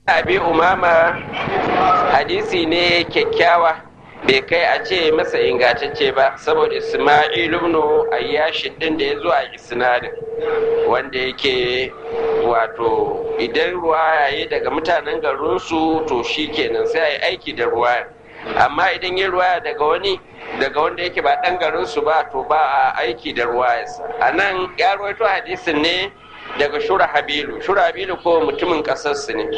abi umama hadisi ne kyakkyawa bai kai a ce masa ingantacce ba saboda isma'il ibn ayyashi din da ya zo a isnadin wanda yake wato idan ruwa yi daga mutanen garinsu to shi kenan sai a yi aiki da ruwa amma idan yi ruwa daga wani daga wanda yake ba ɗan garinsu ba to ba a aiki da ruwa a nan ya rawaito hadisin ne daga shura habilu shura habilu ko mutumin ƙasarsu ne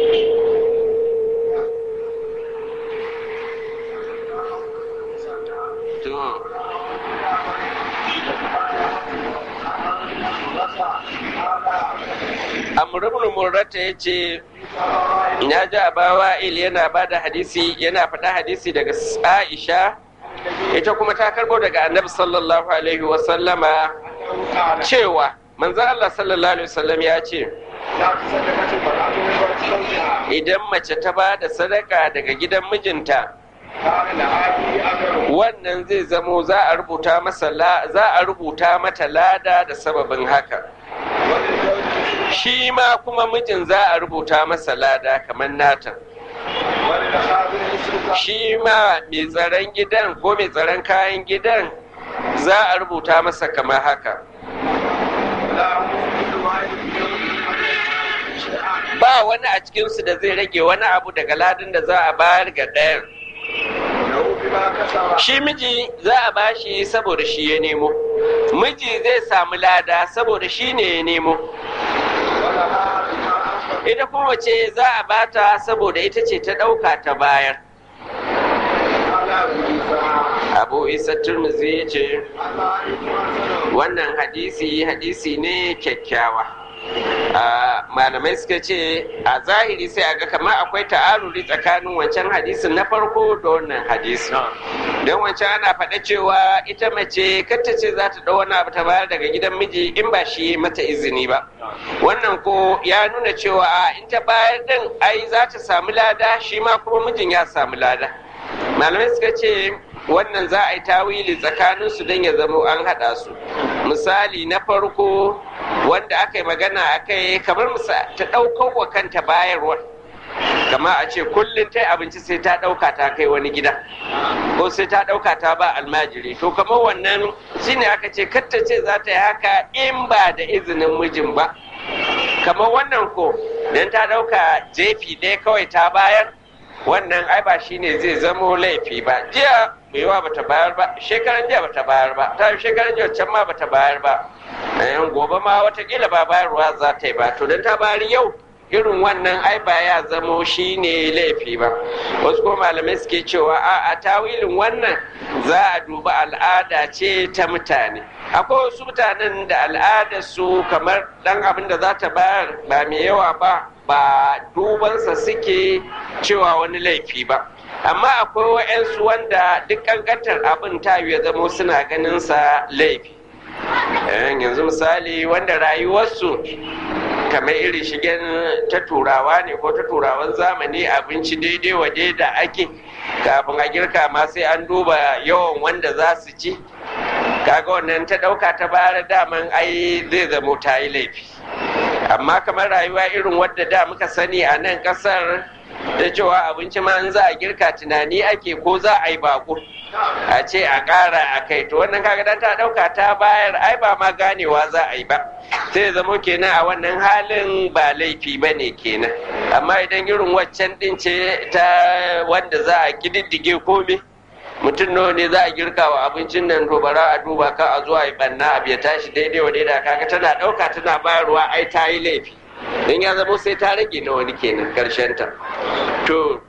amurbin murrata ya ce ya ji abawa il yana ba da hadisi yana faɗa hadisi daga aisha ita kuma ta karbo daga annabi sallallahu alaihi wasallama cewa manzan allah sallallahu alaihi wasallam ya ce idan mace ta ba da sadaka daga gidan mijinta wannan zai zamo za a rubuta masa za a rubuta mata lada da sababin haka shi ma kuma mijin za a rubuta masa lada kamar nata shi ma mai tsaron gidan ko mai tsaron kayan gidan za a rubuta masa kamar haka ba wani a cikinsu da zai rage wani abu daga ladin da za a bayar ga ɗayan shi miji za a bashi saboda shi ya nemo miji zai samu lada saboda shi ne ya nemo ita kuma ce za a bata saboda ita ce ta ɗauka ta bayar abu isa turmuzi ya ce wannan hadisi hadisi ne kyakkyawa malamai suka ce a zahiri sai a ga kamar akwai ta'aruri tsakanin wancan hadisin na farko da wannan hadisi don wancan ana faɗa cewa ita mace kata ce za ta wani abu ta bayar daga gidan miji in ba shi mata izini ba wannan ko ya nuna cewa in ta bayar din ai za ta samu lada shi ma kuma mijin ya samu lada malamai suka ce wannan za a yi tawili tsakanin su don ya zama an haɗa su misali na farko wanda aka yi magana a kai kamar ta ɗaukar wa kanta bayarwar kama a ce kullum ta abinci sai ta ɗauka ta kai wani gida ko sai ta ɗauka ta ba almajiri to kamar wannan shine aka ce katta ce za ta yi haka in ba da izinin mijin ba kamar wannan ko don ta ɗauka jefi ɗaya kawai ta bayar wannan ai ba shine zai zamo laifi ba jiya mai yawa bata bayar ba shekaran jiya bata bayar ba ta shekaran jiya can ma bata bayar ba yan gobe ma watakila ba bayarwa za ta yi ba to don ta bayar yau irin wannan ai ba ya zamo shine laifi ba wasu kuma malamai suke cewa a a tawilin wannan za a duba al'ada ce ta mutane akwai wasu mutanen da al'adar su kamar dan abin da za ta bayar ba mai yawa ba ba dubansa suke cewa wani laifi ba amma akwai wa'yansu wanda duk kankantar abin ta ya zamo suna ganin sa laifi yanzu misali wanda rayuwarsu kamar irin shigen ta turawa ne ko ta turawan zamani abinci daidai wa da ake kafin a girka ma sai an duba yawan wanda za su ci kaga wannan ta ɗauka ta bayar daman ai zai zamo ta yi laifi amma kamar rayuwa irin wadda da muka sani a nan ƙasar da cewa abinci ma za a girka tunani ake ko za a yi bako a ce a ƙara a kai to wannan kaga dan ta ɗauka ta bayar ai ba ma ganewa za a yi ba sai zamo kenan a wannan halin ba laifi ba ne kenan amma idan irin waccan ɗin ce ta wanda za a ƙididdige komai mutum nawa ne za a girka wa abincin nan to bara a duba ka a zuwa yi banna abu ya tashi daidai wa daidai kaga tana ɗauka tana bayarwa ai ta yi laifi don ya zamo sai ta rage na wani kenan karshen ta to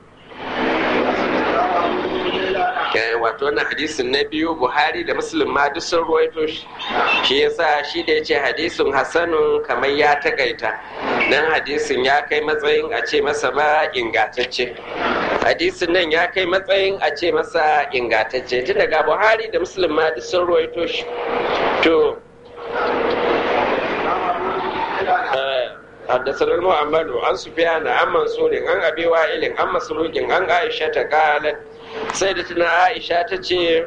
wato wannan hadisin na biyu buhari da muslim ma duk sun ruwaito shi shi yasa shi da ya ce hadisin hasanun kamar ya takaita dan hadisin ya kai matsayin a ce masa ma ingantacce hadisin nan ya kai matsayin a ce masa ingantacce tun daga buhari da muslim ma duk sun ruwaito shi to حدثنا المؤمل عن سفيان عن منصور عن ابي وائل عن مسروق عن عائشه قالت سيدتنا عائشه تجي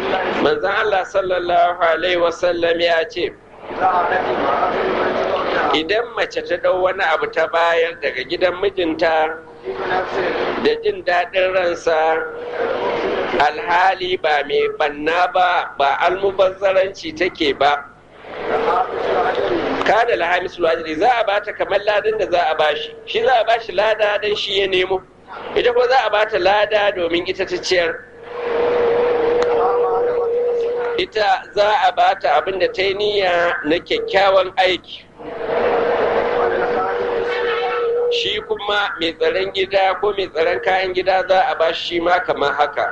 من الله صلى الله عليه وسلم يا ce idan mace ta ɗau wani abu ta bayar daga gidan mijinta da jin daɗin ransa alhali ba mai banna ba ba almubazzaranci take ba kada lahamis ajri za a bata kamar ladan da za a bashi shi za a bashi lada dan shi ya nemo ita kuma za a bata lada domin ita ta ciyar ita za a bata abin da ta yi niyya na kyakkyawan aiki shi kuma mai tsaron gida ko mai tsaron kayan gida za a ba shi ma kamar haka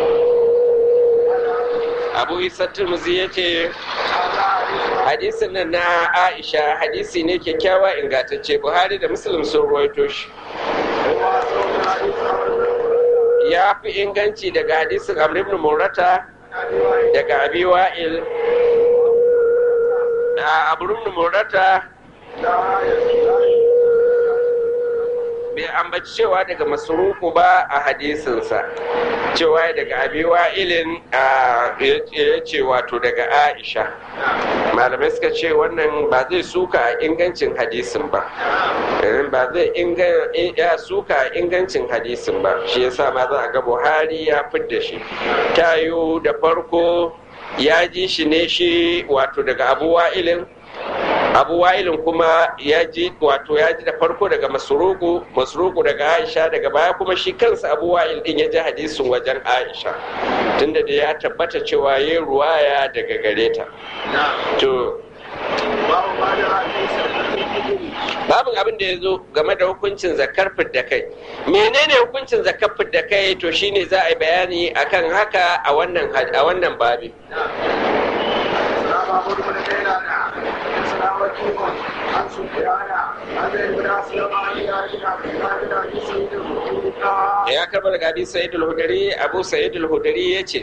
abu isa turmuzi ya ce hadisin nan na aisha hadisi ne kyakkyawa ingantacce buhari da muslim sun ruwaito shi ya fi inganci daga hadisin amr ibn murata daga abi wa'il da abu ibn murata bai ambaci cewa daga masuruku ba a hadisinsa cewa daga abi wa'ilin ya ce wato daga aisha malamai suka ce wannan ba zai suka a ingancin hadisin ba ba zai ya suka a ingancin hadisin ba shi yasa ma za a ga buhari ya fidda shi tayo da farko ya ji shi ne shi wato daga abu wa'ilin abu wa'ilin kuma ya ji wato ya ji da farko daga masuruku masuruku daga aisha daga baya kuma shi kansa abu wa'il din ya ji hadisin wajen aisha tunda da ya tabbata cewa ya ruwaya daga gare ta to babin abin da ya zo game da hukuncin zakar da kai menene hukuncin zakar da kai to shine za a yi bayani akan haka a wannan a wannan babi عن سفيان عن ابن اسلم عن ya karba daga abi sa'id al-hudari abu sa'id al-hudari yace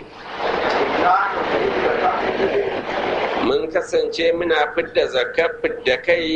mun kasance muna fidda zakar fidda kai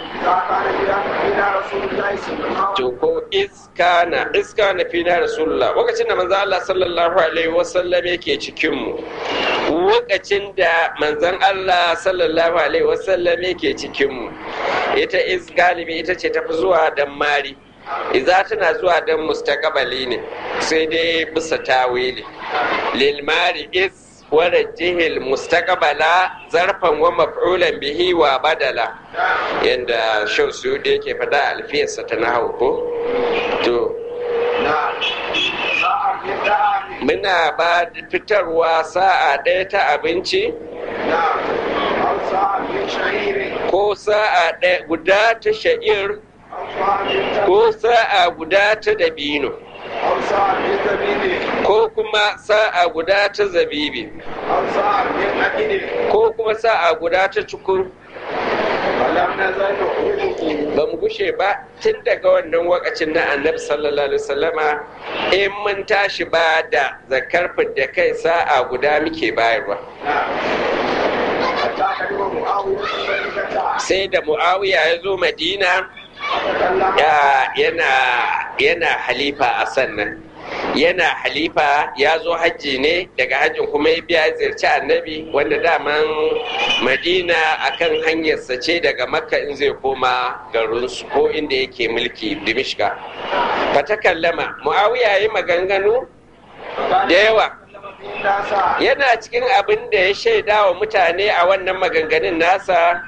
to ko iskana iskana fi na rasulullah lokacin da manzo Allah sallallahu alaihi wasallam yake cikin mu lokacin da manzon Allah sallallahu alaihi wasallam yake cikin mu ita is galibi ita ce tafi zuwa dan mari iza tana zuwa dan mustaqbali ne sai dai bisa tawili lil mari is warajihil mustaqbala zarfan wa maf'ulan bihi wa badala yanda shau su da yake fada alfiyarsa ta nahawu ko to muna ba fitarwa sa'a ɗaya ta abinci ko sa'a ɗaya guda ta sha'ir ko sa'a guda ta dabino ko kuma sa'a guda ta zabibi ko kuma sa'a guda ta cukur ba mu gushe ba tun daga wannan wakacin na annabi sallallahu alaihi wasallama in mun tashi ba da zakar da kai sa'a guda muke bayarwa sai da mu'awiya ya zo madina yana halifa a sannan yana halifa ya zo hajji ne daga hajjin kuma ya biya ziyarci annabi wanda daman madina akan hanyarsa ce daga makka in zai koma garinsu ko inda yake mulki dimishka fata kallama muawiya yi maganganu da yawa yana cikin abin da ya shaida wa mutane a wannan maganganun nasa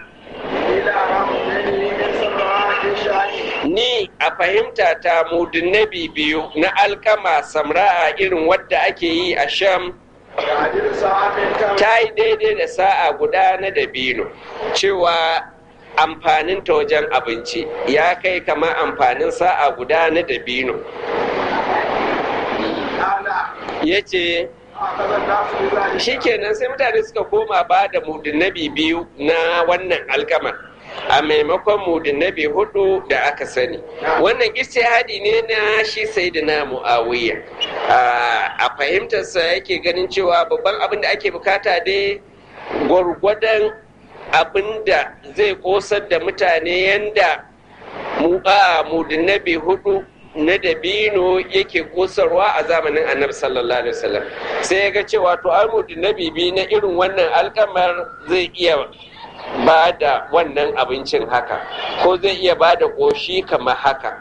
ni a fahimta ta mudunnabi biyu na alkama samra'a irin wadda ake yi a sham ta yi daidai da sa'a guda na dabino cewa amfanin ta wajen abinci ya kai kamar amfanin sa'a guda na dabino ya ce shikenan sai mutane suka koma ba da mudunnabi biyu na wannan alkamar a maimakon mudunnabi hudu da aka sani wannan istihadi ne na shi sayyidina muawiya a fahimtarsa yake ganin cewa babban abin da ake bukata dai gwargwadon abin da zai kosar da mutane yanda mudunnabi hudu na dabino yake kosarwa a zamanin annabi sallallahu alaihi wasallam sai ya ga cewa to ai mudunnabi biyu na irin wannan alkamar zai iya ba da wannan abincin haka ko zai iya ba da ƙoshi kamar haka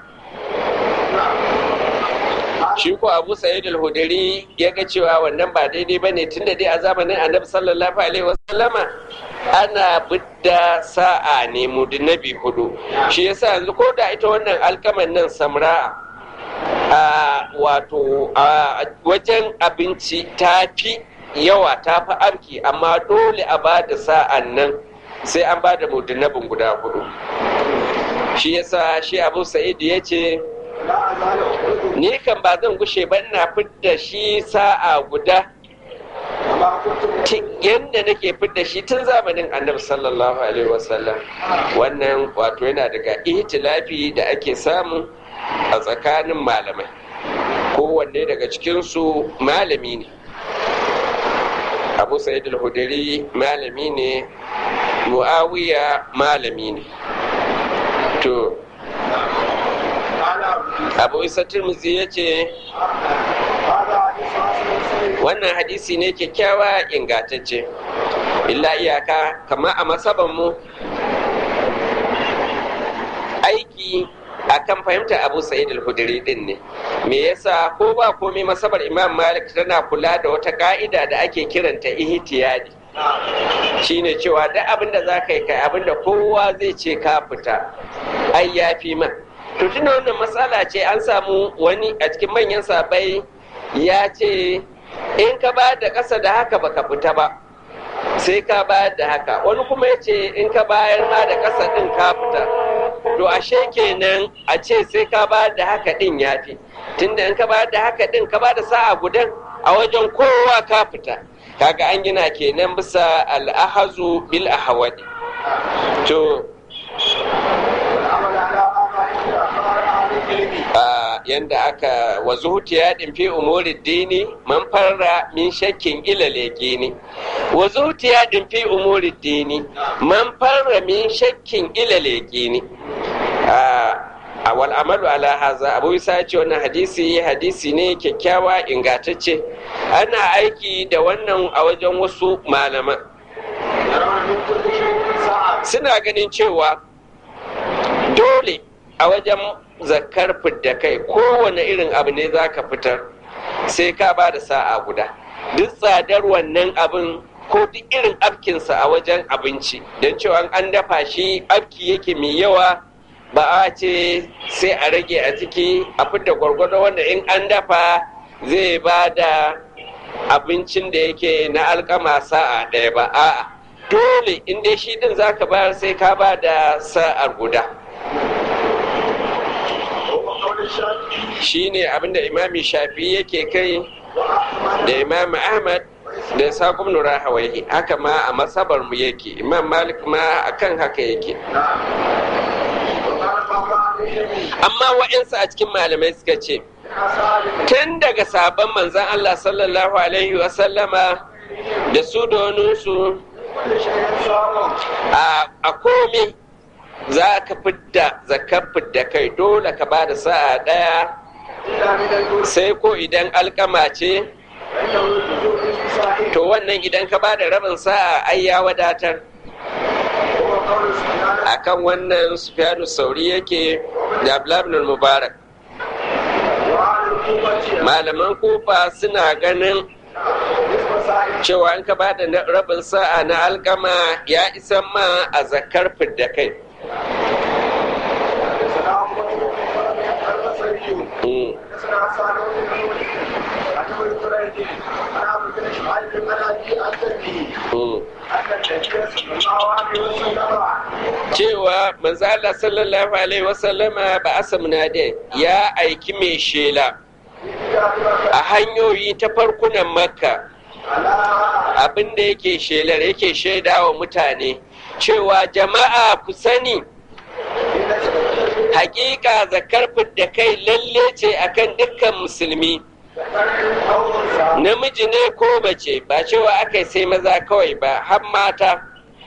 shi ko abu sa'id al-hudari ya ga cewa wannan ba daidai bane tunda dai a zamanin annabi sallallahu alaihi wasallama ana bidda sa'a ne mudnabi hudu shi yasa yanzu ko da ita wannan alkaman nan samra'a a wato a wajen abinci ta fi yawa ta fi arki amma dole a ba da sa'an nan sai an ba da mudnabin guda hudu shi yasa shi abu sa'id ya ce ni kan ba zan gushe ba ina fidda shi sa'a guda yadda nake fidda shi tun zamanin annabi sallallahu alaihi wasallam wannan wato yana daga ihtilafi da ake samu a tsakanin malamai kowanne daga cikinsu malami ne abu sa'id al-hudari malami ne muawiya malami ne to abu isa turmuzi ya ce wannan hadisi ne kyakkyawa ingantacce illa iyaka kama a masabanmu aiki akan fahimta abu sa'id al-hudri din ne me yasa ko ba komai masabar imam malik tana kula da wata ka'ida da ake kiranta ihtiyadi shine cewa duk abin da za ka yi kai abin da kowa zai ce ka fita ai ya fi man to tuna wannan matsala ce an samu wani a cikin manyan sabai ya ce in ka ba da ƙasa da haka baka fita ba sai ka bayar da haka wani kuma ya ce in ka bayar ma da ƙasa ɗin ka fita to ashe kenan a ce sai ka bayar da haka ɗin ya fi tunda in ka bayar da haka ɗin ka ba da sa'a gudan a wajen kowa ka fita kaga an gina kenan bisa al'ahazu bil ahawadi to yanda aka wa zuhutiya din fi umuri dini man farra min shakkin ila ne wa zuhutiya din fi umuri dini man farra min shakkin ila ne a wal amalu ala haza abu isa ce wannan hadisi hadisi ne kyakkyawa ingantacce ana aiki da wannan a wajen wasu malaman suna ganin cewa dole a wajen zakar fidda kai kowane irin abu ne za ka fitar sai ka ba da sa'a guda duk tsadar wannan abin ko duk irin afkinsa a wajen abinci don cewa an dafa shi afki yake mai yawa ba a ce sai a rage a ciki a fidda gwargwado wanda in an dafa zai ba da abincin da yake na alkama sa'a ɗaya ba a'a dole in dai shi din zaka bayar sai ka ba da sa'ar guda shi ne abinda imami shafi yake kai da imam ahmad da saƙon nura hawaihi haka ma a masabar mu yake imam malik ma akan haka yake amma wa'insu a cikin malamai suka ce tun daga sabon manzan allah sallallahu alaihi wasallama da su da waninsu a komi za ka fidda zakar fidda kai dole ka ba da sa'a ɗaya sai ko idan alkama ce to wannan idan ka ba da rabin sa'a ai ya wadatar akan wannan sufyanu sauri yake da abdullahi mubarak malaman kufa suna ganin cewa in ka ba da rabin sa'a na alkama ya isan ma a zakar fidda kai cewa manzala sallallahu alaihi wasallama ba asamna da ya aiki mai shela a hanyoyi ta farkunan makka abin da yake shelar yake shaida wa mutane cewa jama'a ku sani hakika zakar da kai lalle ce akan dukkan musulmi namiji ne ko mace ba cewa aka sai maza kawai ba har mata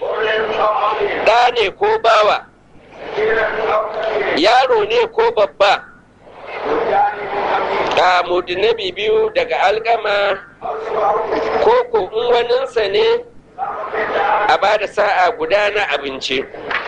ɗa ne ko bawa yaro ne ko babba a mudinabi biyu daga alkama ko ko in waninsa ne a ba da sa'a guda na abinci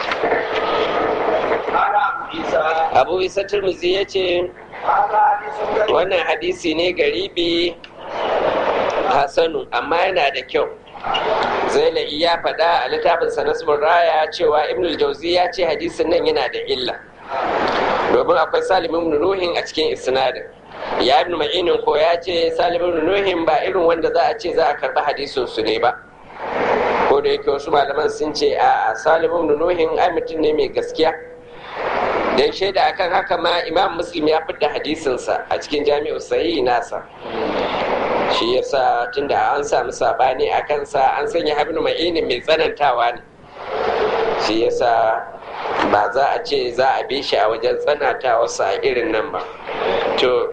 abu isa turmuzi ya ce wannan hadisi ne garibi hasanu amma yana da kyau zailai ya faɗa a littafin sanasbun raya cewa ibn jauzi ya ce hadisin nan yana da illa domin akwai salimin nuhin a cikin isnadin ya ibn ma'inin ko ya ce salimin nuhin ba irin wanda za a ce za a karɓi hadisin su ne ba ko da yake wasu malaman sun ce a salimin nuhin ai mutum ne mai gaskiya dan shaida akan haka ma imam muslim ya fidda hadisinsa a cikin jami'u sahihi nasa shi yasa tunda an samu sabani a kansa an sanya habnu ma'inin mai tsanantawa ne shi yasa ba za a ce za a bi shi a wajen tsanantawarsa a irin nan ba to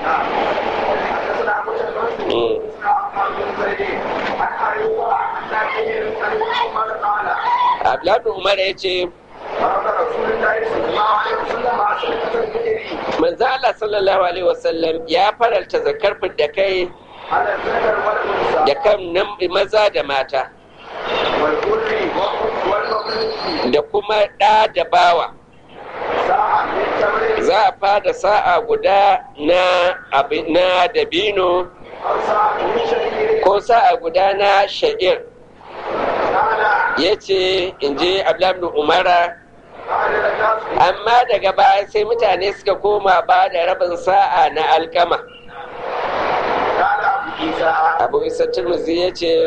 Abdullahi Umar ya ce manzo Allah sallallahu alaihi wasallam ya faralta zakar da kai da kan nan maza da mata da kuma ɗa da bawa za a fada sa'a guda na na dabino ko sa'a guda na sha'ir ya ce in je abdullahi umara amma daga baya sai mutane suka koma ba da rabin sa'a na alkama abu isa turmuzi ya ce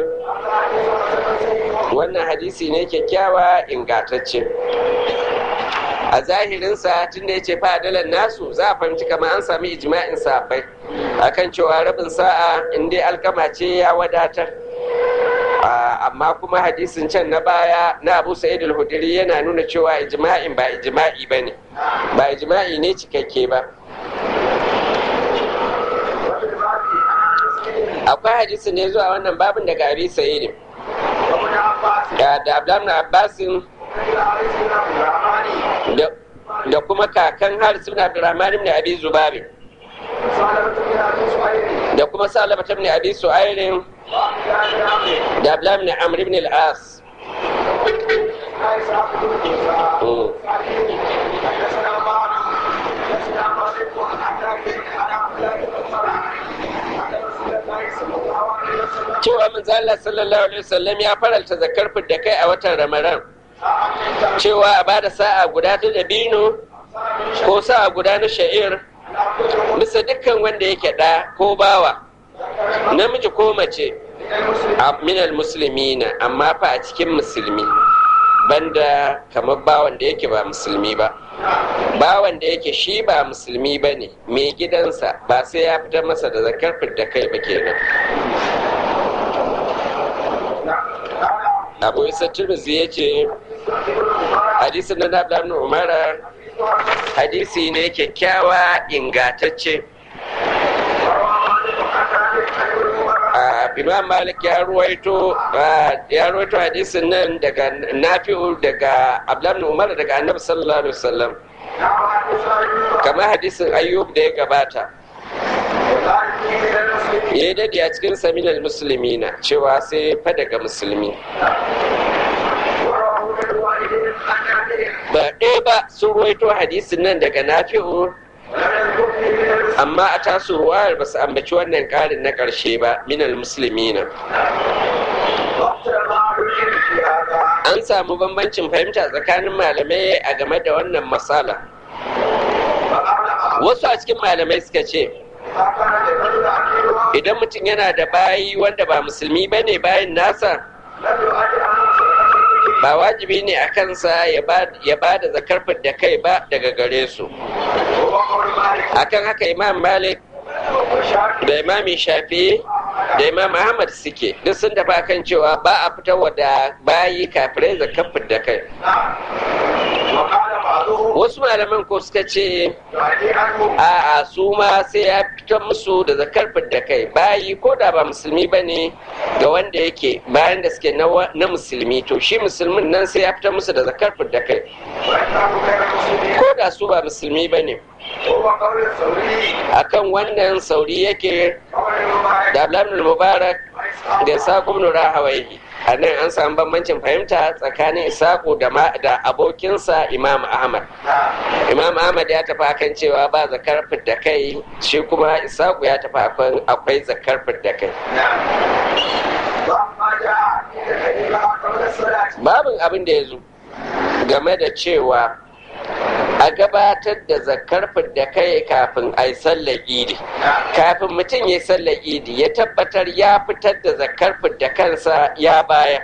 wannan hadisi ne kyakkyawa ingatacce a zahirinsa tun da ya ce fadalan nasu za a fahimci kamar an sami ijma'in sabai akan cewa rabin sa'a inda alkama ce ya wadatar amma kuma hadisin can na baya na abu sa'id al-hudri yana nuna cewa ijma'in ba ijma'i ba ne ba ijma'i ne cikakke ba akwai hadisi ne zuwa wannan babin daga abi sa'id da da abdullahi abbasin da kuma kakan haris ibn abdurrahman ibn abi zubair da kuma salama ibn abi su'airin da abdullahi ibn amr ibn al-as cewa manzo Allah sallallahu alaihi wasallam ya faralta zakar da kai a watan Ramadan cewa a bada sa'a guda ta dabino ko sa'a guda na sha'ir bisa dukkan wanda yake da ko bawa namiji ko mace minal musulmina amma fa a cikin musulmi banda kamar bawan da yake ba musulmi ba bawan da yake shi ba musulmi ba ne mai gidansa ba sai ya fitar masa da zakar da kai ba kenan abu isa turmuzi ya ce hadisin na nabla umara hadisi ne kyakkyawa ingatacce imam malik ya ruwaito ya ruwaito hadisin nan daga nafi'u daga abdullahi umar daga annabi sallallahu alaihi wasallam kamar hadisin ayyub da ya gabata ya dade a cikin saminal musulmi na cewa sai fa daga musulmi ba ɗaya ba sun ruwaito hadisin nan daga nafi'u amma a tasu ruwayar ba su ambaci wannan ƙarin na ƙarshe ba minal musulmi na an samu bambancin fahimta tsakanin malamai a game da wannan matsala wasu a cikin malamai suka ce idan mutum yana da bayi wanda ba musulmi ba ne bayan nasa ba wajibi ne a kansa ya ba da zakar da kai ba daga gare su akan haka imam malik da imami shafi da imam ahmad suke duk sun dafa kan cewa ba a fitarwa da bayi kafirai zakar da kai wasu malaman ko suka ce a su ma sai ya fitar musu da zakar da kai bayi ko da ba musulmi ba ne ga wanda yake bayan da suke na musulmi to shi musulmin nan sai ya fitar musu da zakar da kai ko da su ba musulmi ba ne akan wannan sauri yake da abdullahi mubarak da saƙon rahawai a nan an samu bambancin fahimta tsakanin isaku da abokinsa imam ahmad imam ahmad ya tafi akan cewa ba zakar da kai shi kuma isaku ya tafi akan akwai zakar da kai babin abin da ya zo game da cewa a gabatar da zakar da kai kafin a yi sallar idi kafin mutum ya yi sallar idi ya tabbatar ya fitar da zakar da kansa ya bayar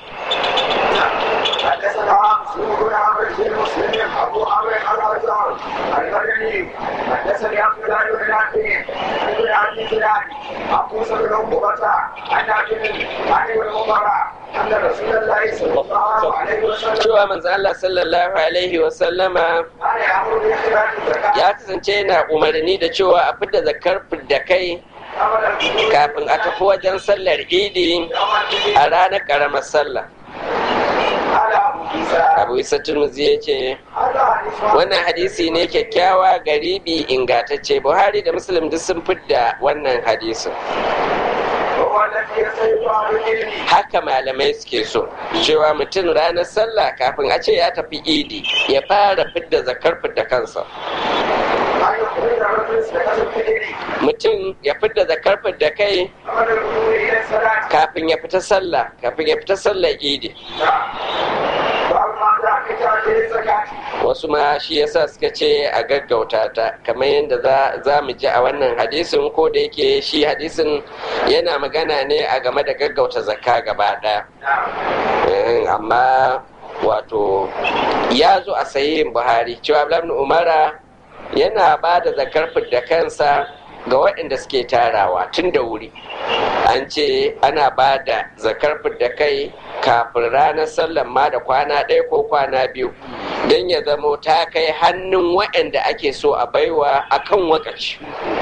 حدثنا مسلم بن عمرو بن مسلم ابو عمرو الازهر المدني حدثني عبد الله بن نافع بن عبد زناد عن موسى بن عقبه عن نافع عن ابن عمر ان رسول الله صلى الله عليه وسلم cewa manzo Allah sallallahu alaihi wa sallama كان يامر باخراج الزكاه ya kasance yana umarni da cewa a fidda zakar da kai قبل الخروج kafin a tafi wajen sallar idi a ranar karamar sallah على ابو عيسى abu isa turmuzi ya ce هذا حديث wannan hadisi ne kyakkyawa garibi ingatacce buhari da muslim duk sun fidda wannan hadisin وهو الذي يسير على العلم haka malamai suke so cewa mutum ranar sallah kafin a ce ya tafi idi ya fara fidda zakar fidda kansa ان يخرج الرجل زكاه الفطر mutum ya fidda zakar fidda kai قبل الخروج الى الصلاه kafin ya fita sallah kafin ya fita sallar idi باب ما جاء في تعجيل الزكاه wasu ma shi yasa suka ce a gaggauta ta kamar yadda za- za mu ji a wannan hadisin ko da yake shi hadisin yana magana ne a game da gaggauta zakka gaba ɗaya Eh, amma wato ya zo a sahihin buhari cewa Abdullahi ibn umara yana ba da zakar da kansa ga waɗanda suke tarawa tun da wuri an ce ana ba da zakar da kai kafin ranar sallan ma da kwana ɗaya ko kwana biyu don ya zamo ta kai hannun waɗanda ake so a baiwa akan wakaci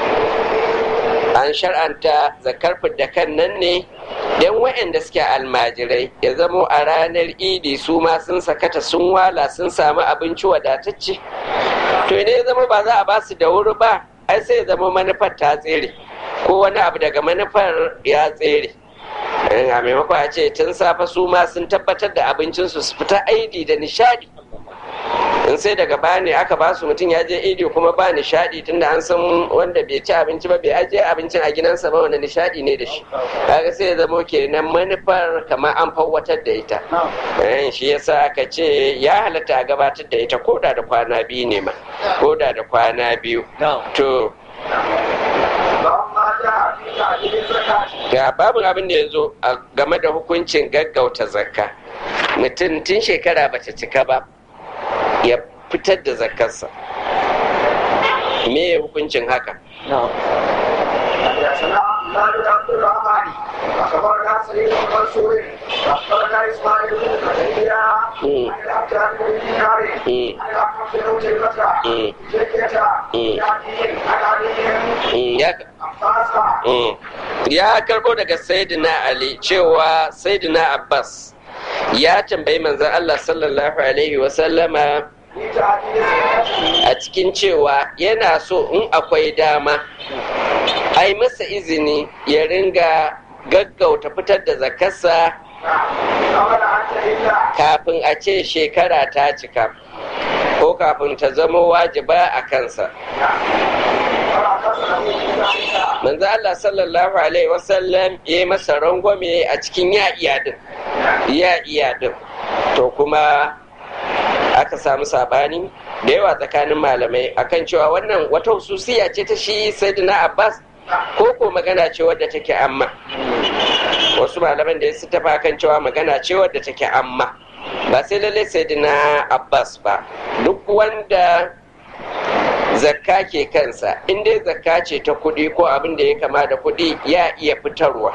an shar'anta zakar da kan nan ne don waɗanda suke almajirai ya zamo a ranar idi su ma sun sakata sun wala sun samu abinci wadatacce to ne ya zama ba za a ba su da wuri ba ai sai ya zama manufar ta tsere ko wani abu daga manufar ya tsere Eh, a maimako a ce tun safe su ma sun tabbatar da abincinsu su fita aidi da nishadi in sai daga baya ne aka ba su mutum ya je idi kuma ba nishadi tunda an san wanda bai ci abinci ba bai ajiye abincin a gidansa ba wanda nishadi ne da shi kaga sai ya zamo kenan manufar kamar an fawwatar da ita Eh, shi yasa aka ce ya halatta a gabatar da ita koda da kwana biyu ne ma koda da kwana biyu to باب ما جاء في تعجيل الزكاه ga babin abin da ya zo a game da hukuncin gaggauta zakka mutum tun shekara bata cika ba ya fitar da zakkarsa me hukuncin haka حدثنا عبد بن عبد الرحمن اخبرنا سعيد بن منصور اخبرنا اسماعيل بن زكريا مم. عن العبد بن دينار مم. عن احمد بن تيمة مم. جدية مم. يعني عن علي Mm, ya عباس Mm. ya karbo daga sayyidina ali cewa sayyidina abbas ya tambayi manzon allah sallallahu alaihi wasallama في تعجيل الزكاة a cikin cewa yana so in akwai dama ai masa izini ya ringa gaggauta fitar da zakarsa قبل ان تهل kafin a ce shekara ta cika ko kafin ta zama wajiba a kansa فحدثنا في ذلك manzo Allah sallallahu alaihi wasallam ya yi masa rangwame a cikin ya iya din ya iya din to kuma aka samu sabani da yawa tsakanin malamai akan cewa wannan wata hususiya ce ta shi sayyidina Abbas ko ko magana ce wadda take amma wasu malaman da su tafa kan cewa magana ce wadda take amma ba sai lalle sayyidina Abbas ba duk wanda zakka ke kansa in dai zakka ce ta kuɗi ko abin da ya kama da kuɗi ya iya fitarwa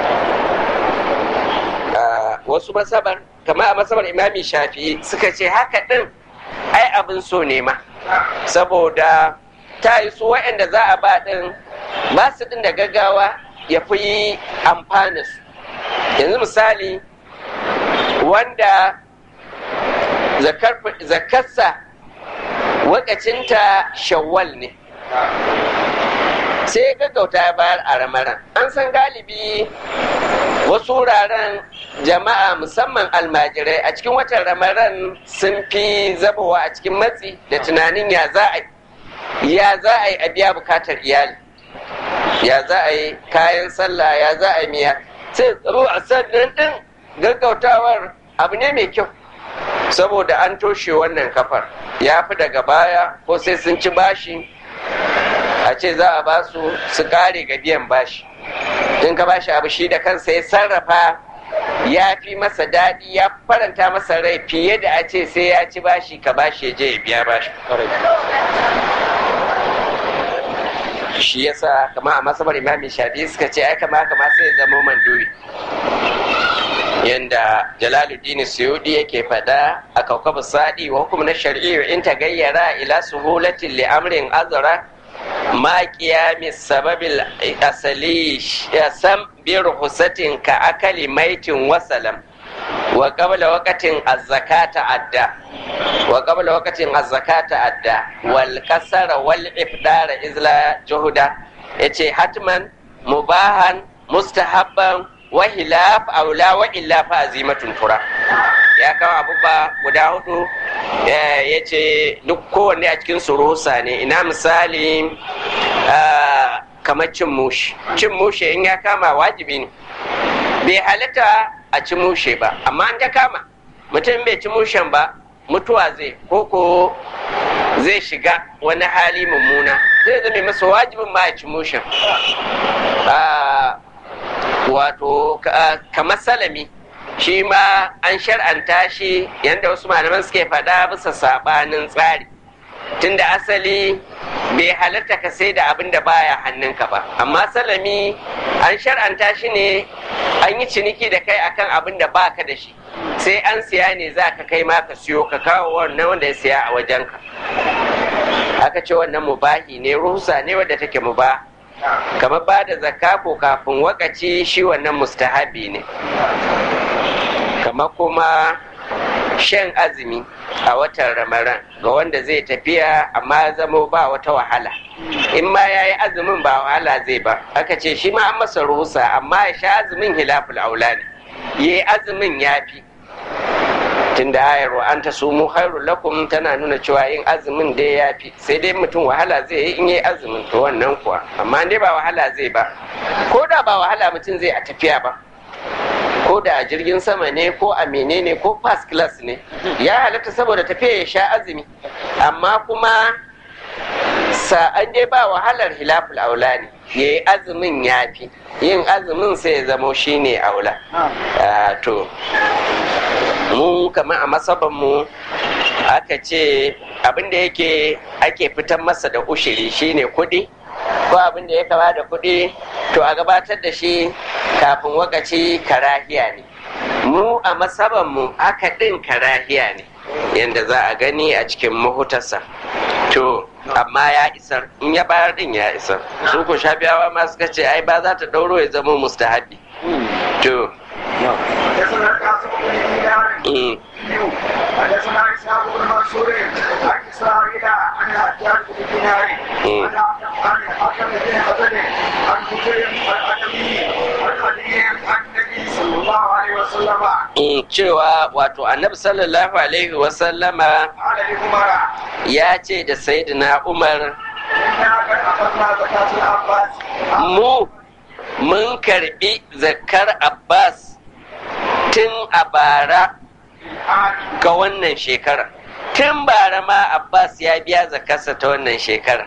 Ah, wasu masabar kama a masabar imami shafi'i suka ce haka ɗin ai abin so ne ma saboda ta yi su waɗanda za a ba ɗin ba su ɗin da gaggawa ya fi yi amfana su yanzu misali wanda zakar- zakarsa wakacinta shawwal ne sai ya gaggauta ya bayar a ramaran an san galibi wasu wuraren jama'a musamman almajirai a cikin watan ramaran sun fi zabawa a cikin matsi da tunanin ya za a ya za a yi a biya bukatar iyali ya za a yi kayan sallah ya za a yi miya sai tsaro a sannan din gaggautawar abu ne mai kyau saboda an toshe wannan kafar ya fi daga baya ko sai sun ci bashi a ce za a ba su su kare ga biyan bashi in ka bashi abu shi da kansa ya sarrafa ya fi masa daɗi ya faranta masa rai fiye da a ce sai ya ci bashi ka bashi ya je ya biya bashi shi yasa kama a masabar imami shafi suka ce ai kama kama sai ya zama manduri yanda jalaluddin suyudi yake fada a kaukabu sadi wa hukum na shari'i in ta gayyara ila suhulatin li amrin azra ma qiyami sababil asali sam bi ruhusatin ka akali maitin wasalam wa qabla waqatin az-zakata adda wa qabla waqatin az-zakata adda wal kasara wal ifdara izla juhuda yace hatman mubahan mustahabban wa hilaf aula wa illa fa azimatun tura ya kawo abubuwa guda hudu ya ce duk kowanne a cikin surusa ne ina misali kamar cin mushi cin mushe in ya kama wajibi ne bai halitta a ci mushe ba amma an ta kama mutum bai ci mushen ba mutuwa zai ko zai shiga wani hali mummuna zai zama masa wajibin ma a ci mushen wato kamar salami shi ma an shar'anta shi yadda wasu malaman suke faɗa bisa sabanin tsari tunda asali bai halatta ka sai da abin da baya hannunka ba amma salami an shar'anta shi ne an yi ciniki da kai akan abin da baka da shi sai an siya ne za ka kai ma ka siyo ka kawo wannan wanda ya siya a wajenka aka ce wannan mubahi ne ruhusa ne wadda take mubaha kamar ba da zakka ko kafin wakaci shi wannan mustahabi ne kamar kuma shan azumi a watan ramadan ga wanda zai tafiya amma zamo ba wata wahala in ma ya yi azumin ba wahala zai ba aka ce shi ma an masa ruhusa amma ya sha azumin hilaful aula ne ya yi azumin ya fi tunda ayar wa anta sumu khairu lakum tana nuna cewa yin azumin dai ya fi sai dai mutum wahala zai yi in yi azumin to wannan kuwa amma dai ba wahala zai ba ko da ba wahala mutum zai a tafiya ba ko da a jirgin sama ne ko a menene ko first class ne ya halatta saboda tafiya ya sha azumi amma kuma sa'an dai ba wahalar hilaful aula ne ya yi azumin ya fi yin azumin sai ya zamo shine aula to mu kamar a masaban mu aka ce abinda yake ake fitar masa da ushiri shine kuɗi ko abinda ya kama da kuɗi to a gabatar da shi kafin wakaci karahiya ne mu a masaban mu aka ɗin karahiya ne yadda za a gani a cikin mahutarsa to amma ya isar in ya bayar din ya isar su ko shafiyawa ma suka ce ai ba za ta ɗauro ya zama mustahabi to حدثنا اسحاق بن منصور عن اسرائيل عن الحجاج بن دينار عن الحكم بن حسن عن بكير الادمي عن علي عن النبي صلى الله عليه وسلم cewa wato annabi sallallahu alaihi wasallama قال لعمر ya ce da sayyidina umar انا قد اخذنا زكاه العباس mu mun karbi zakar abbas tun a bara ga wannan shekarar tun bara ma abbas ya biya zakarsa ta wannan shekarar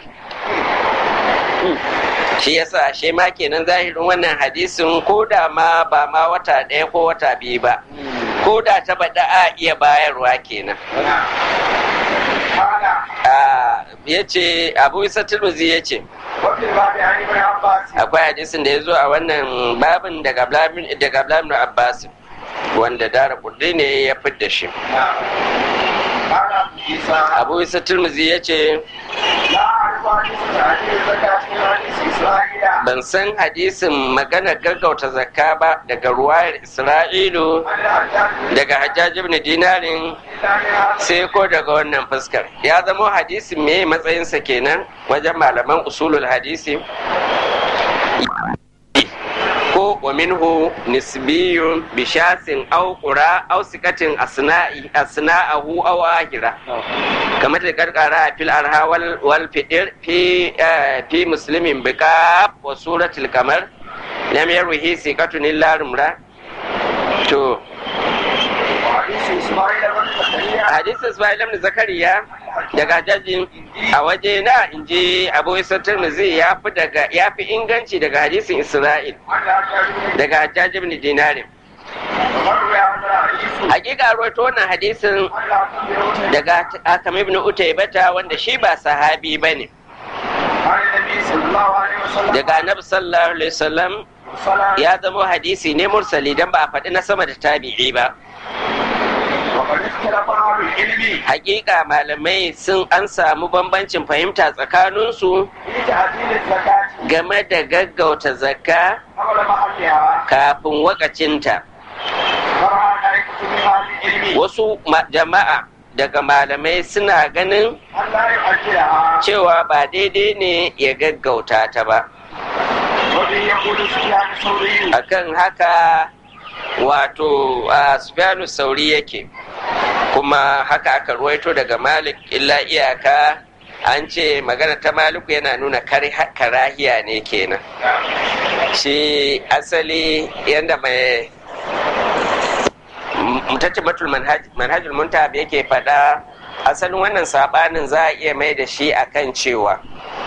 shi yasa ashe ma kenan zahirin wannan hadisin ko da ma ba ma wata ɗaya ko wata biyu ba ko da ta baɗa a iya bayarwa kenan قال ya ce abu isa turmuzi ya ce وفي الباب عن ابن عباس akwai hadisin da ya zo a wannan babin daga Abdullahi Abbas wanda dara kudi ne ya fidda shi قال عيسى abu isa turmuzi ya ce لا اعرف حديث تعديل زكاه من حديث اسرائيل ban san hadisin maganar gaggauta zakka ba daga ruwayar isra'ilu عن الحجاج daga hajjaj ibn dinarin الا من هذا sai ko daga wannan fuskar ya zamo hadisin me matsayinsa kenan wajen malaman usulul hadisi ko wa minhu nisbiyun bishasin aw qura aw sikatin asna'i asna'ahu aw ahira kamar da karkara fil arha wal wal fidir fi fi muslimin bika wa suratul qamar lam yarwihi sikatun illa rumra to hadisin ismail ibn zakariya daga jajin a waje na in ji abu isa tirmidhi ya fi daga ya fi inganci daga hadisin isra'il daga jajin ibn dinarin hakika rawaito wannan hadisin daga akam ibn utaybata wanda shi ba sahabi bane daga annabi sallallahu alaihi wasallam ya zama hadisi ne mursali dan ba a faɗi na sama da tabi'i ba Hakika malamai sun an samu bambancin fahimta tsakaninsu game da gaggauta zakka kafin wakacinta. Wasu jama'a daga malamai suna ganin cewa ba daidai ne ya gaggauta ta ba. Akan haka wato a Sufyanu Sauri yake kuma haka aka ruwaito daga Malik illa iyaka an ce magana ta Maliku yana nuna karahiya ne kenan shi asali yadda mai mutaccimatul manhajul muntab yake faɗa asalin wannan sabanin za a iya mai da shi akan cewa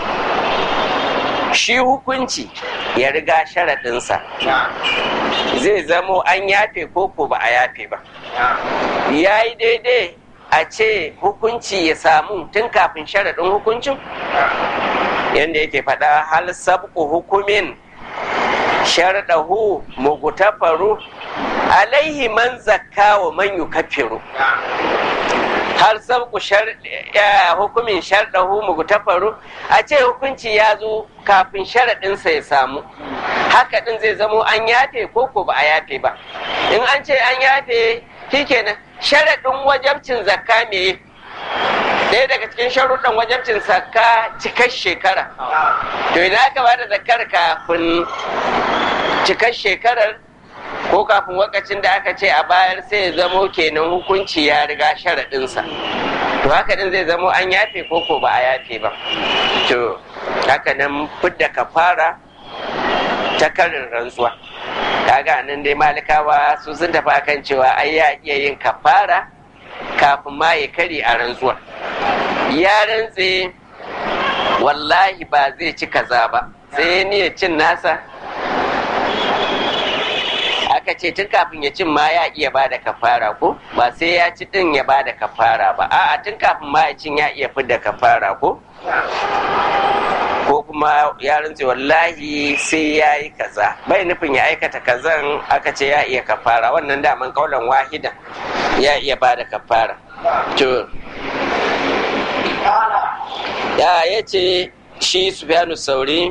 shi hukunci ya riga sharaɗinsa zai zamo an yafe ko ko ba a yafe ba ya yi daidai a ce hukunci ya samu tun kafin sharaɗin hukuncin yadda yake faɗa hal sabku hukumin sharaɗahu mugutafaru alaihi man zakka wa man yukaffiru har sabku hukumin sharɗahu mugutafaru a ce hukunci ya zo kafin sharaɗinsa ya samu haka ɗin zai zamo an yafe ko ko ba a yafe ba in an ce an yafe shikenan sharaɗin wajabcin zakka me ɗaya daga cikin sharuɗan wajabcin zakka cikar shekara to idan aka ba da zakkar kafin cikar shekarar ko kafin wakacin da aka ce a bayar sai ya zamo kenan hukunci ya riga sharaɗinsa to haka din zai zamo an yafe ko ko ba a yafe ba to haka nan fidda kafara ta karin rantsuwa kaga nan dai malikawa su sun tafi akan cewa ai ya iya yin kafara kafin ma ya kari a rantsuwa ya rantse wallahi ba zai ci kaza ba sai ya cin nasa aka ce tun kafin ya cin ma ya iya ba da kafara ko ba sai ya ci din ya ba da kafara ba a'a tun kafin ma ya cin ya iya fidda kafara ko ko kuma ya rantse wallahi sai ya yi kaza bai nufin ya aikata kazan aka ce ya iya kafara wannan daman kaulan wahida ya iya ba da kafara to ya ya ce shi sufyanu sauri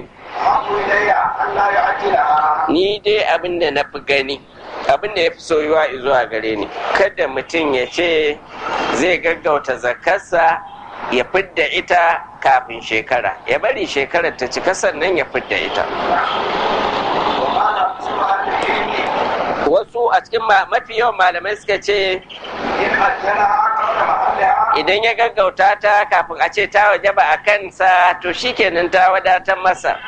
ni dai abin da na fi gani abin da ya fi soyuwa zuwa gare ni kada mutum ya ce zai gaggauta zakarsa ya fidda ita kafin shekara ya bari shekarar ta cika sannan ya fidda ita wasu a cikin mafi yawan malamai suka ce idan ya gaggauta ta kafin a ce ta wajaba a kansa to shikenan ta wadatar masa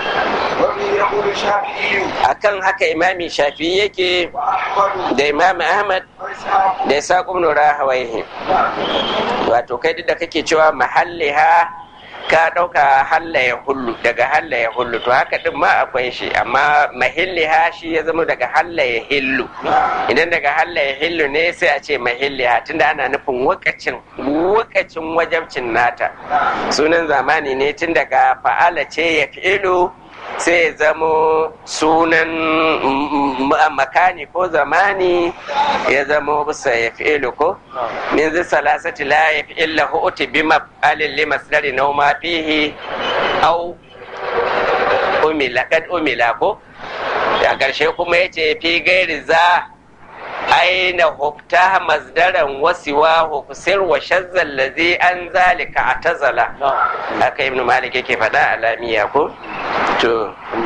akan haka imami shafi yake da imami ahmad da isa kumnura hawaihi wato kai duk da kake cewa mahalliha ka ɗauka hallaya hullu daga hallaya hullu to haka din ma akwai shi amma mahilliha shi ya zama daga hallaya hillu idan daga hallaya hillu ne sai a ce mahilliha tunda ana nufin wakacin wakacin wajabcin nata sunan zamani ne tun daga fa'ala ce ya fi'ilu sai ya zamo sunan makani ko zamani ya zamo bisa ya fi'ilu ko min zai salasati la ya fi'illa hu'uti bi maf'alin li masdari na ma fihi au umila kad umila ko a ƙarshe kuma ya ce fi gairi za aina hukta masdaran wasiwa hukusir wa shazzal ladhi an zalika atazala haka ibnu malik yake faɗa alamiya ko to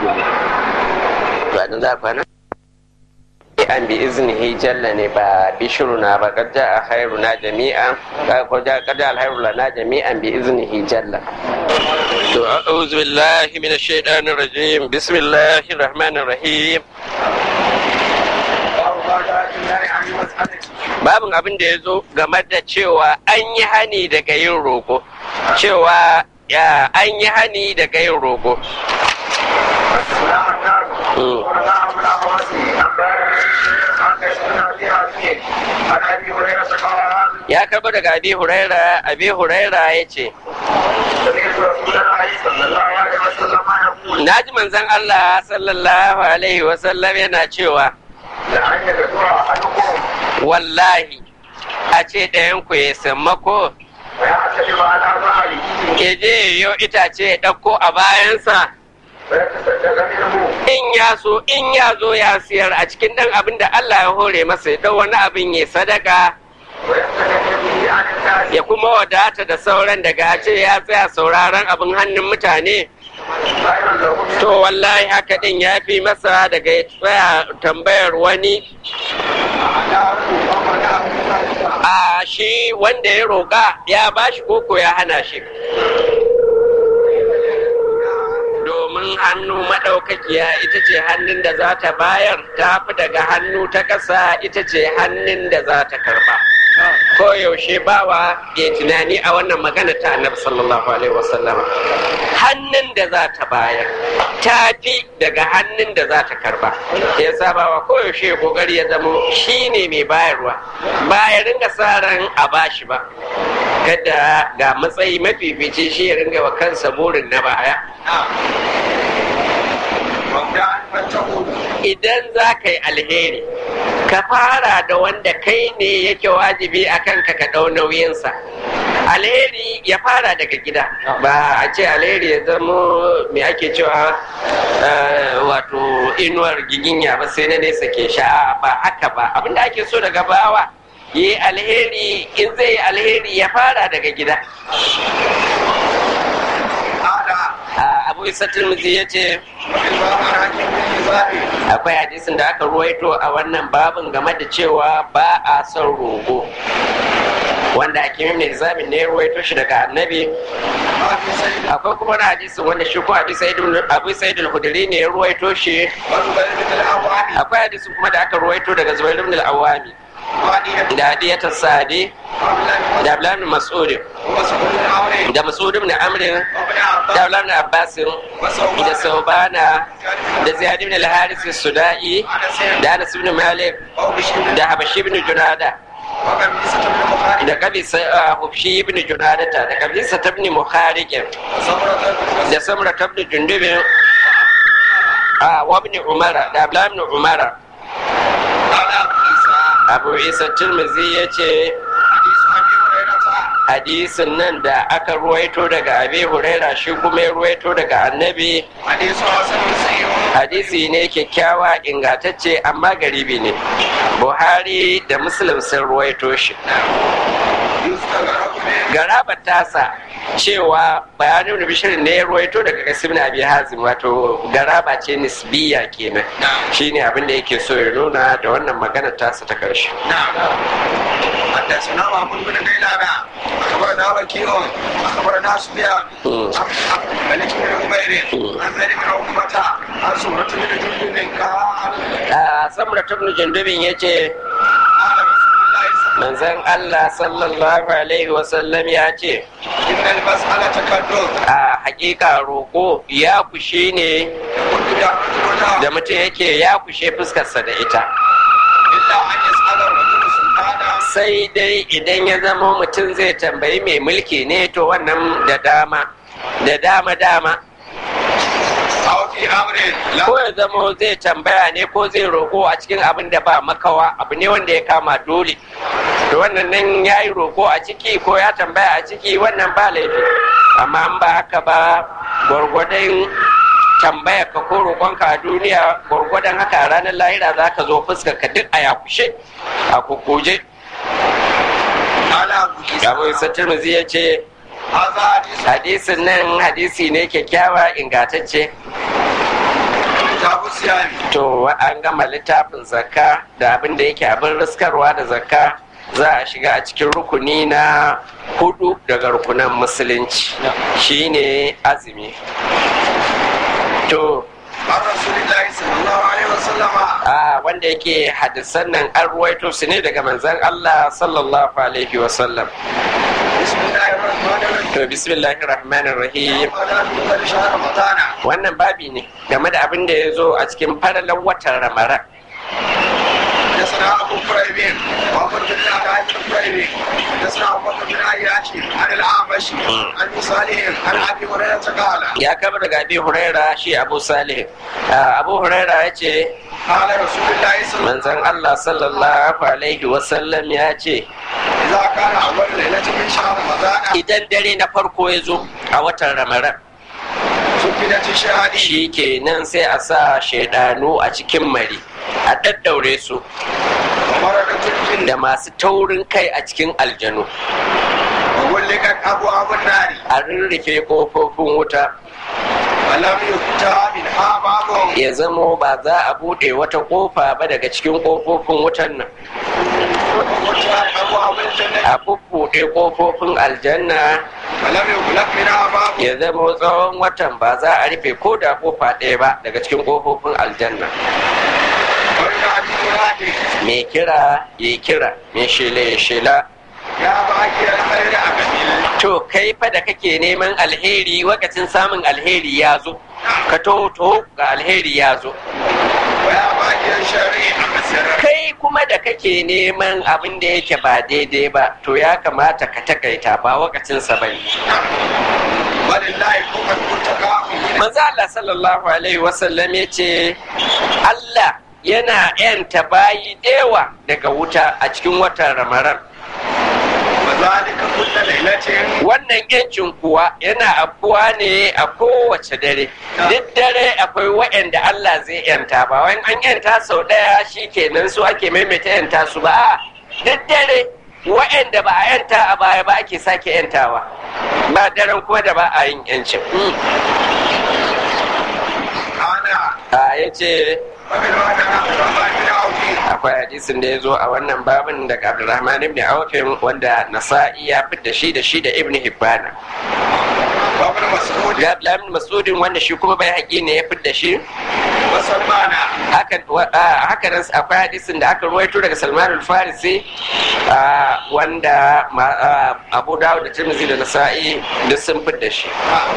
to a za kwana an bi iznihi jalla ne ba bishiruna ba kad a khairuna jami'an ko ja kad al khairu lana jami'an bi iznihi jalla to a'udhu billahi minash shaitanir rajim bismillahir rahmanir rahim babin abin da ya zo game da cewa an yi hani daga yin roƙo cewa ya an yi hani daga yin roƙo ya karba daga abi huraira abi huraira ya ce na ji manzan allah sallallahu alaihi wasallam yana cewa wallahi a ce ɗayanku ya sammako ya je yo itace ya ɗauko a bayansa in ya so in ya zo ya siyar a cikin ɗan abin da Allah ya hore masa ya ɗau wani abin ya sadaka ya kuma wadata da sauran daga ce ya tsaya sauraron abin hannun mutane to wallahi haka ɗin ya fi masa daga ya tsaya tambayar wani a shi wanda ya roƙa ya bashi koko ya hana shi domin hannu maɗaukakiya ita ce hannun da za ta bayar ta fi daga hannu ta ƙasa ita ce hannun da za ta karba ko yaushe bawa ya tunani a wannan magana ta annabi sallallahu alaihi wasallama hannun da za ta bayar ta fi daga hannun da za ta karba ya sabawa ko yaushe kokari ya zamo shi ne mai bayarwa ba ya ringa sa ran a bashi ba kada ga matsayi mafifici shi ya ringa wa kansa burin na baya idan za ka yi alheri ka fara da wanda kai ne yake wajibi a kanka ka ɗau nauyinsa alheri ya fara daga gida ba a ce alheri ya zama mai ake cewa wato inuwar giginya ba sai na nesa ke sha ba haka ba abinda ake so daga bawa yi alheri in zai yi alheri ya fara daga gida abu isa turmuzi ya ce akwai hadisin da aka ruwaito a wannan babin game da cewa ba a son rogo wanda ake ne zamin ne ya ruwaito shi daga annabi akwai kuma na hadisin wanda shi ko abu sa'id al-hudri ne ya ruwaito shi akwai hadisin kuma da aka ruwaito daga zubair ibn al-awami da hadiyatar sadi da abdullahi mas'ud da mas'ud ibn amr da abdullahi abbas da saubana da ziyad ibn al-haris sudai da anas ibn malik da habashi ibn junada da kabisa hufshi ibn junadata da kabisa tabni mukhariqin da samra tabni jundubin a wabni umara da abdullahi ibn umara abu isa turmizi ya ce hadisin nan da aka ruwaito daga abi huraira shi kuma ya ruwaito daga annabi hadisi ne kyakkyawa ingantacce amma garibi ne buhari da muslim sun ruwaito shi garabar tasa cewa bayanin da bishirin ne ya ruwaito daga kasim na abi hazim wato garaba ce nisbiya kenan shine abin da yake so ya nuna da wannan magana tasa ta karshe حدثنا محمود بن غيلان اخبرنا وكيع اخبرنا سفيان عن ملك بن عمير عن زيد بن عقبة عن سمرة بن جندب قال سمرة بن جندب يجي manzan Allah sallallahu Alaihi wasallam ya ce, Innal mas'ala takaddum A hakika roƙo ya kushe ne da mutum yake ya kushe fuskarsa da ita. illa an yas'ala rajulu sultana Sai dai idan ya zama mutum zai tambayi mai mulki ne to wannan da dama, da dama dama. aw fi amrin la Ko ya zama zai tambaya ne ko zai roƙo a cikin abin da ba makawa abu ne wanda ya kama dole. To wannan nan ya yi roƙo a ciki ko ya tambaya a ciki wannan ba laifi. Amma an ba haka ba gwargwadon tambaya ka ko roƙonka a duniya gwargwadon haka a ranar lahira za ka zo fuskar ka duk a yakushe a kukuje. ala buki Abu Isa Tirmidhi ya ce hadha hadith hadisin nan hadisi ne kyakkyawa ingantacce kitabu siyami to an gama littafin zakka da abin da yake abin riskarwa da zakka za a shiga a cikin rukuni na hudu daga rukunan musulunci shine azumi to an rasulillahi sallallahu alaihi wasallama a wanda yake hadisan nan an ruwaito su ne daga manzon Allah sallallahu alaihi wasallam bismillahir rahmanir rahim to bismillahir rahmanir rahim wala tuqal shahr ramadana wannan babi ne game da abin da ya zo a cikin faralan watan ramadan حدثنا ابو كريب وابو بن عبد كريب حدثنا ابو بكر بن عياش عن الاعمش عن صالح عن ابي هريره قال ya kama daga abi huraira shi abu salih Ah, abu huraira ya ce قال رسول الله صلى الله manzon allah sallallahu alaihi wasallam ya ce اذا كان اول ليله من شهر رمضان idan dare na farko ya zo a watan ramadan سكنت الشهادي shi kenan sai a sa shaidanu a cikin mari a daddaure su ومرقت الجن da masu taurin kai a cikin aljanu وغلقت ابواب النار a rurrufe kofofin wuta ولم يفتح منها باب ya zamo ba za a buɗe wata kofa ba daga cikin kofofin wutan nan وفتحت ابواب الجنه a bubbuɗe kofofin aljanna ولم يغلق منها باب ya zamo tsawon watan ba za a rufe ko da kofa ɗaya ba daga cikin kofofin aljanna وينادي منادي mai kira ya kira mai shela ya shela يا باقي الخير أقبل to kai fa da kake neman alheri wakacin samun alheri ya zo ka to to ga alheri ya zo ويا باقي الشر أقصر kai kuma da kake neman abin da yake ba daidai ba to ya kamata ka takaita ba wakacinsa ba ne ولله كفر المتقى manzo Allah sallallahu alaihi wasallam ya ce Allah yana yanta bayi dewa daga wuta a cikin watan ramadan وذلك كل ليلة wannan yancin kuwa yana afuwa ne a kowace dare duk dare akwai waɗanda Allah zai yanta ba wani an yanta sau ɗaya shi kenan su ake maimaita yanta su ba a duk dare waɗanda ba a yanta a baya ba ake sake yantawa ba daren kuma da ba a yin yancin أنا a ya ce ومن وعد الرحمن بن عوف akwai hadisin da ya zo a wannan babin daga abdulrahman ibn aufin wanda nasa'i ya fitta shi da shi da ibn hibbana وابن مسعود ga abdullahi ibn masudin wanda shi kuma bai haƙi ne ya fitta shi وسلمان haka wa- ah, haka nan akwai hadisin da aka ruwaito daga salman al-farisi ah, wanda ma- ah, abu dawud da tirmidhi da nasa'i duk sun fitta shi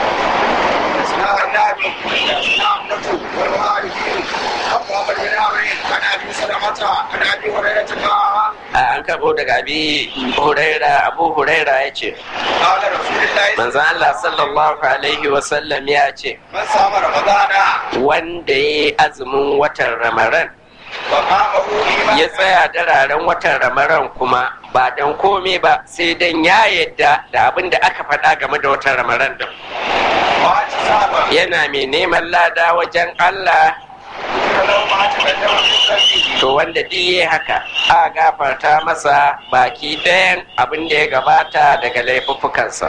حدثنا النبي حدثنا عمرة والوالدين أبو بكر بن عمرو عن أبي سلمة عن أبي هريرة قال Ah, an karɓo daga abi huraira abu huraira ya ce قال رسول الله manzan allah sallallahu alaihi wasallam ya ce من صام رمضان wanda ya yi azumin watan ramadan وقامه ya إيمانا tsaya dararen watan ramadan kuma ba dan komai ba sai dan ya yadda da abin da aka faɗa game da watan ramadan din واحتسابا yana mai neman lada wajen allah فلو ما تقدم من ذنبه to wanda duk yayi haka a gafarta masa baki ɗayan abin da ya gabata daga laifuffukansa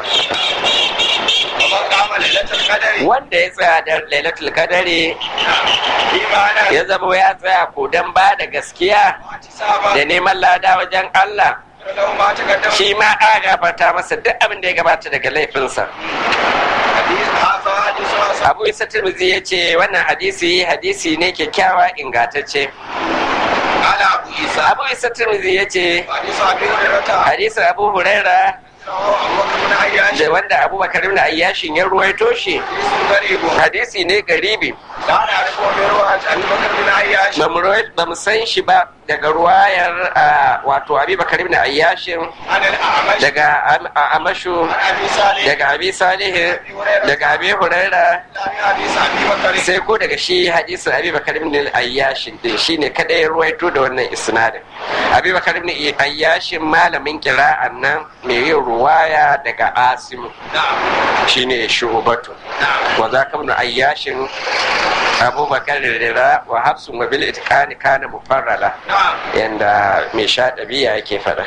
ومن قام ليلة القدر wanda ya tsaya da lailatul kadari إيمانا ya zama ya tsaya ko dan ba da gaskiya واحتسابا da neman lada wajen allah فلو ما تقدم shi ma a gafarta masa duk abin da ya gabata daga laifinsa حديث هذا حديث حسن abu isa tirmidhi ya ce wannan hadisi hadisi ne kyakkyawa ingantacce قال أبو عيسى abu isa tirmidhi ya ce حديث أبي هريرة hadisin abu huraira أبو بكر بن عياش da wanda abubakar ibn ayyashin ya ruwaito shi حديث غريب hadisi ne garibi لا نعرفه من رواية أبي بكر بن عياش ba mu ruwai- ba mu san shi ba daga ruwayar ah, wato abubakar ibn ayyashin عن الأعمش daga Am- a- amashu عن أبي صالح daga abi salih daga abi huraira عن حديث أبي بكر sai ko daga shi hadisin abi bakar ibn ayyashin din shine kadai ya ruwaito da wannan isnadin abi bakar ibn ayyashin malamin kira'an nan mai yin ruwaya daga asim نعم shine shubatu نعم wa za ka ibn ayyashin abubakar rira wa hafsun wa bil itqani kana mufarrala نعم yanda mai sha ɗabi'a yake faɗa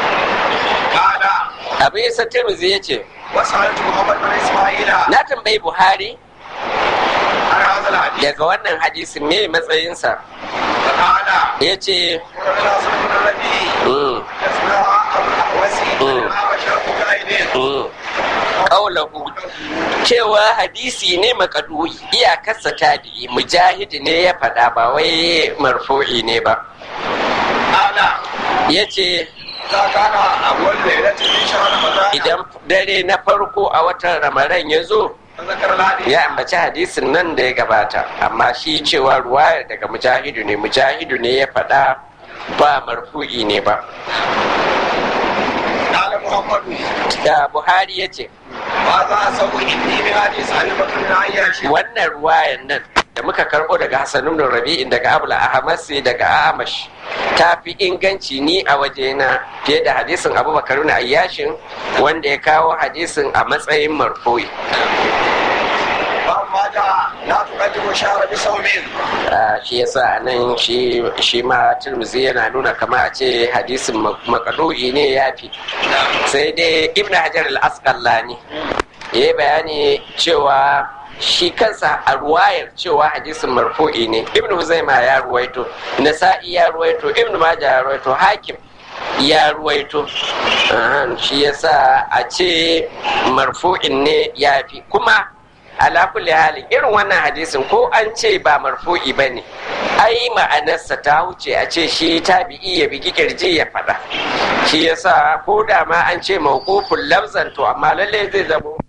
قال abu isa tirmidhi yace وسألت محمد بن إسماعيل na tambayi buhari عن هذا الحديث daga wannan hadisi me matsayinsa فقال ya ce قرنا صلى النبي يسمع وسيء ما بشرت قائدين ƙaulahu cewa hadisi ne makaduyi iyakarsa tabi'i mujahidi ne ya faɗa ba wai marfu'i ne ba قال ya ce إذا كان أول ليلة من شهر رمضان idan dare na farko a watan ramadan ya zo فذكر الحديث ya ambaci hadisin nan da ya gabata amma shi cewa ruwayar daga mujahidu ne mujahidu ne ya faɗa ba marfu'i ne ba قال محمد da buhari ya ce ماذا أسوي إني من حديث أبي بكر بن عياش wannan ruwayan nan da muka karbo daga Hassan ibn Rabi'in daga Abul Ahmasi daga Amash ta fi inganci ni a wajena fiye da hadisin Abubakar ibn Ayyashin wanda ya kawo hadisin a matsayin marfu'i فأما جاء لا تقدم شهر بصوم Ah, shi yasa nan shi shi ma Tirmidhi yana nuna kama a ce hadisin makadu'i ne ya fi sai dai Ibn Hajar al-Asqalani ya yi bayani cewa shi kansa a ruwayar cewa hadisin marfu'i ne ibn huzaima ya ruwaito nasa'i ya ruwaito ibn majah ya ruwaito hakim ya ruwaito Ahan, shi yasa a ce marfu'in ne ya fi kuma ala kulli halin irin wannan hadisin ko an ce ba marfu'i ba ne ai ma'anarsa ta wuce a ce shi tabi'i ya bigi kirji ya faɗa shi yasa ko da ma an ce mawqufun lafzan to amma lallai zai zamo